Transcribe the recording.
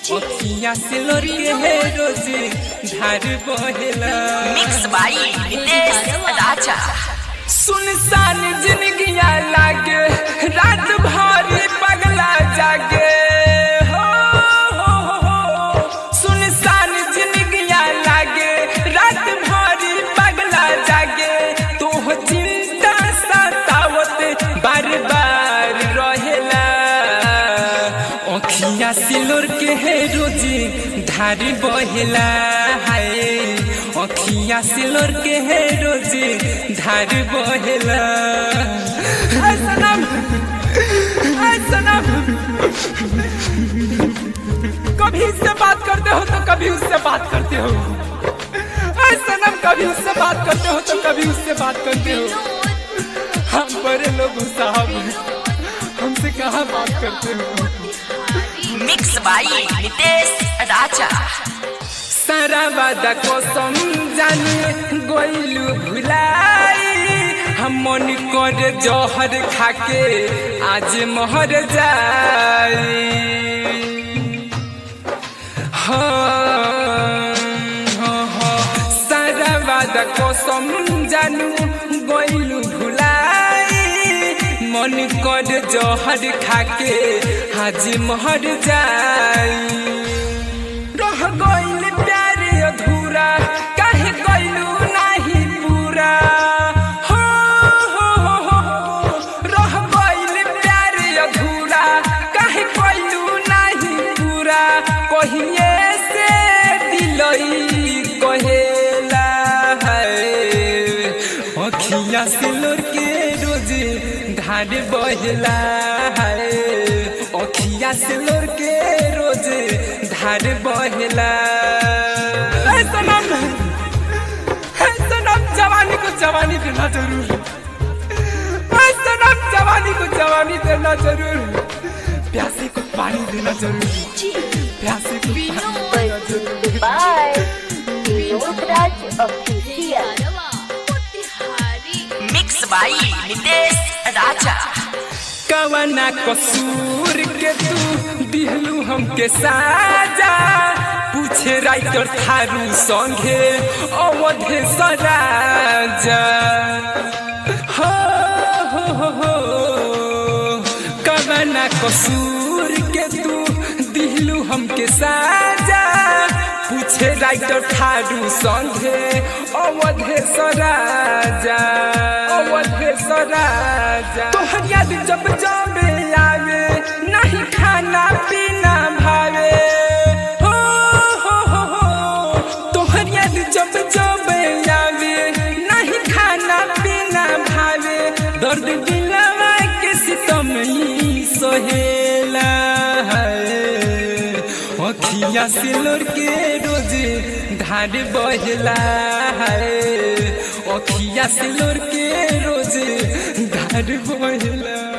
अखिया से लोरी है रोज धार बहेला मिक्स बाई नितेश राजा सुनसान जिंदगिया लागे रात भर पगला जागे हो हो हो हो सुनसान जिंदगिया लागे रात भर पगला जागे तो चिंता सतावत बार बार रहेला अखिया सिलोर के है रोजी धारी बहेला हाय अखिया सिलोर के है रोजी धारी बहेला हाय सनम हाय सनम कभी इससे बात करते हो तो कभी उससे बात करते हो हाय सनम कभी उससे बात करते हो तो कभी उससे बात करते हो हम बड़े लोग साहब हमसे कहाँ बात करते हो मिक्स बाई नितेश राजा सारा वादा कसम जाने गोइलू भुलाई हम मन कर जहर खाके आज महर जाई हाँ, हाँ, हाँ, सारा वादा कसम जानू गोइलू भुलाई मन कर जहर खाके आज महर जाई रह गइल प्यार अधूरा काहे गइलू नाही पूरा हो हो हो हो रह गइल प्यार अधूरा काहे गइलू नाही पूरा कहिए से दिलई कहेला है अखिया से लोर के रोज धार बहेला है अखिया से लोर के रोज धार बहेला ऐ सनम ऐ सनम जवानी को जवानी देना जरूर ऐ सनम जवानी को जवानी देना जरूर प्यासे को पानी देना जरूर प्यासे को पानी देना जरूर by Vinod Raj Official. Mix by Nitesh Raja कवना कसूर के तू दिहलू हमके साजा पूछे राइटर थारू संगे अवधे सराजा हो हो हो हो कवना कसूर के तू दिहलू हमके साजा पूछे राइटर थारू संगे अवधे सराजा अवधे सराजा तोहर याद जब जब आवे नहीं खाना पीना भावे हो हो हो हो तोहर याद जब जब आवे नहीं खाना पीना भावे दर्द दिलवा के सितम ही सहेला है अखिया से लोर के रोज धार बहला है अखिया से लोर के रोज धार बहला